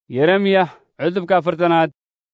yeremya cutubka afartanaad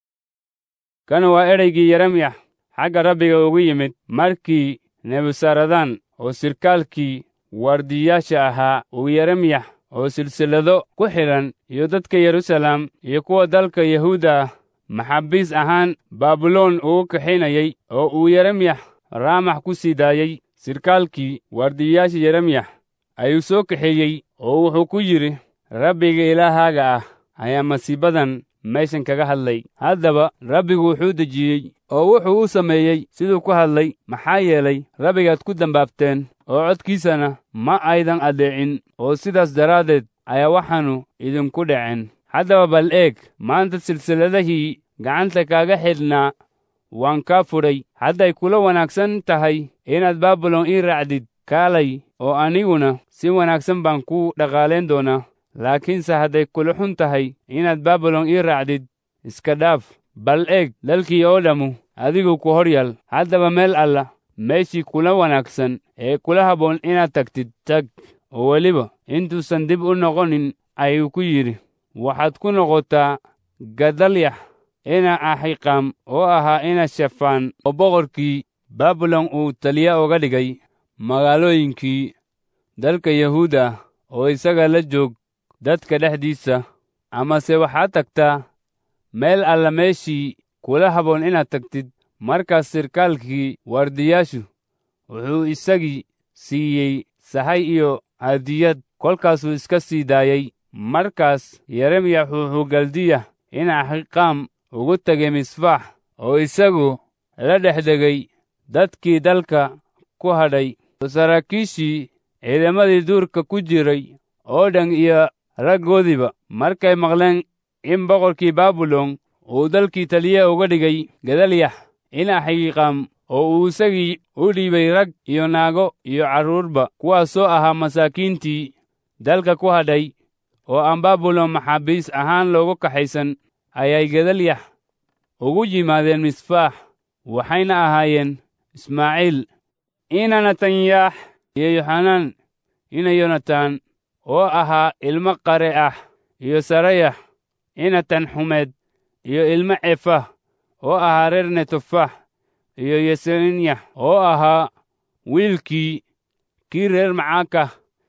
kan waa ereygii yeremya xagga rabbiga ugu yimid markii nebusaradan oo sirkaalkii waardiyayaasha ahaa uu yeremya oo silsilado ku xidhan iyo dadka yeruusaalem iyo kuwa dalka yahuuda ah maxaabiis ahaan baabiloon ugu kaxaynayey oo uu yeremyax raamax ku sii daayey sirkaalkii waardiyayaasha yeremyax ayuu soo kaxeeyey oo wuxuu ku yidhi rabbiga ilaahaaga ah ayaa masiibadan meeshan kaga hadlay haddaba rabbigu wuxuu dejiyey oo wuxuu u sameeyey siduu ku hadlay maxaa yeelay rabbigaad ku dambaabteen oo codkiisana ma aydan addeecin oo sidaas daraaddeed ayaa waxaannu idinku dhaceen haddaba bal eeg maanta silsilladahii gacanta kaaga xidhnaa waan kaa fudhay hadday kula wanaagsan tahay inaad baabilon ii raacdid kaalay oo aniguna si wanaagsan baan kuu dhaqaalayn doonaa laakiinse hadday kula xun tahay inaad baabilon ii raacdid iska dhaaf bal eeg dalkii oo dhammu adigu ku hor yaal haddaba meel alla meeshii kula wanaagsan ee kula habboon inaad tagtid tag oo weliba intuusan dib u noqonin ayuu ku yidhi waxaad ku noqotaa gadalyax ina axiqaam oo ahaa ina shafaan oo boqorkii baabilon uu taliya uga dhigay magaalooyinkii dalka yahuuda oo isaga la joog dadka dhexdiisa amase waxaad tagtaa meel alla meeshii kula habboon inaad tagtid markaas sirkaalkii waardiyaashu wuxuu isagii siiyey sahay iyo hadiyad kolkaasuu iska sii daayey markaas yeremyax wuxuu galdiya in axiqaam ugu tegay misfaax oo isagu la dhex degay dadkii dalka ku hadhay oo saraakiishii ciidamadii duurka ku jiray oo dhan iyo raggoodiiba markay maqleen in boqorkii baabilon uu dalkii taliye uga dhigay gadalyax in axiiqaam oo uu isagii u dhiibay rag iyo naago iyo carruurba kuwaasoo ahaa masaakiintii dalka ku hadhay oo aan baabilon maxaabiis ahaan loogu kaxaysan ayay gadalyax ugu yimaadeen misfaax waxayna ahaayeen ismaaciil ina natanyaax iyo yoxanaan ina yonatan oo ahaa ilmo qare ah iyo sarayax ina tanxumeed iyo ilmo cefah oo ahaa reer netofax iyo yesenyax oo ahaa wiilkii kii reer macaakah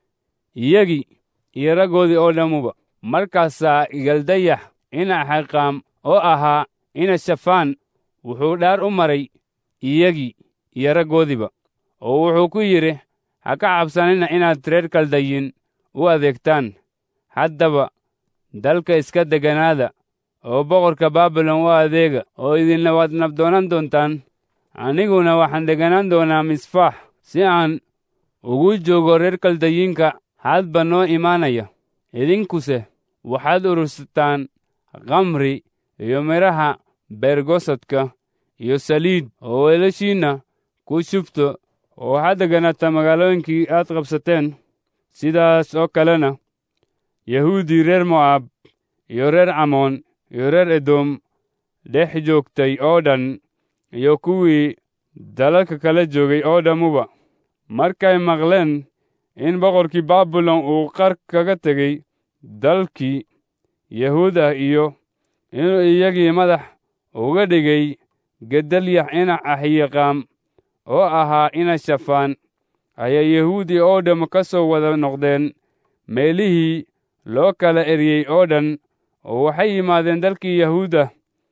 iyagii iyo raggoodii oo dhammuba markaasaa galdayax ina axiqaam oo ahaa ina shafaan wuxuu dhaar u maray iyagii iyo raggoodiiba oo wuxuu ku yidhi ha ka cabsanina inaad reer kaldayin u adeegtaan haddaba dalka iska degganaada oo boqorka baabilon u adeega oo idinna waad nabdoonan doontaan aniguna waxaan degganaan doonaa misfaax si aan ugu joogo reer kaldayiinka hadba noo imaanaya idinkuse waxaad urursataan khamri iyo midhaha beergosadka iyo saliid oo weelashiinna ku shubto oo waxaad degganaata magaalooyinkii aad qabsateen sidaas oo kalena yahuudii reer mo'aab iyo reer camoon iyo reer edom dhex joogtay oo dhan iyo kuwii dalalka kala joogay oo dhammuba markay maqleen in boqorkii baabilon uu qar kaga tegey dalkii yahuud ah iyo inuu iyagii madax uga dhigay gedalyax ina axiiqaam oo ahaa ina shafaan ayaa yahuudi oo dhamm ka soo wada noqdeen meelihii loo kala eryey oo dhan oo waxay yimaadeen dalkii yahuuda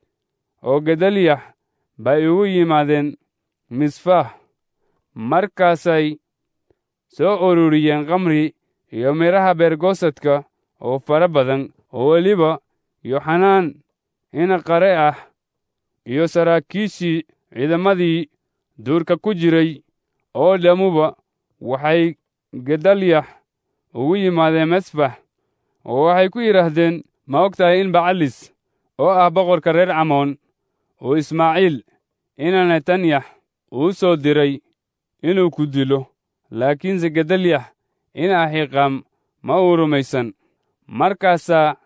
oo gedalyax bay ugu yimaadeen misfaax markaasay soo ururiyeen khamri iyo midhaha beergosadka oo fara badan oo weliba yoxanaan ina qare ah iyo saraakiishii ciidamadii duurka ku jiray oo dhammuba waxay gedalyax ugu yimaadeen mesfax oo waxay ku yidhaahdeen ma og tahay in bacalis oo ah boqorka reer camoon uu ismaaciil ina netanyax uu soo diray inuu ku dilo laakiinse gedalyax ina axiiqaam ma uu rumaysan markaasaa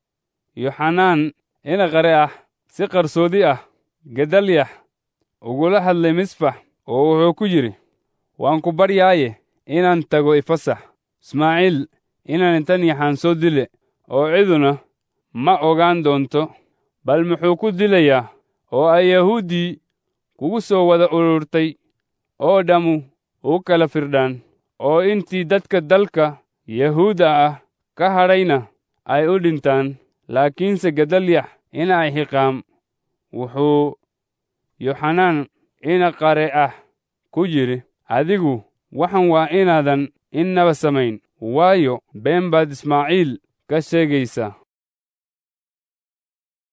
yoxanaan ina qare ah si qarsoodi ah gedalyax ugula hadlay misfax oo wuxuu ku yidhi waan ku baryaaye inaan tago ifasax ismaaciil ina netanyaxaan soo dile oo ciduna ma ogaan doonto bal muxuu ku dilayaa oo ay yahuuddii kugu soo wada ururtay oo dhammu u kala firdhaan oo intii dadka dalka yahuuda ah ka hadhayna ay u dhintaan laakiinse gedalyax ina axiqaam wuxuu yoxanaan ina qare ah ku yidhi adigu waxan waa inaadan innaba samayn waayo been baad ismaaciil ka sheegaysaa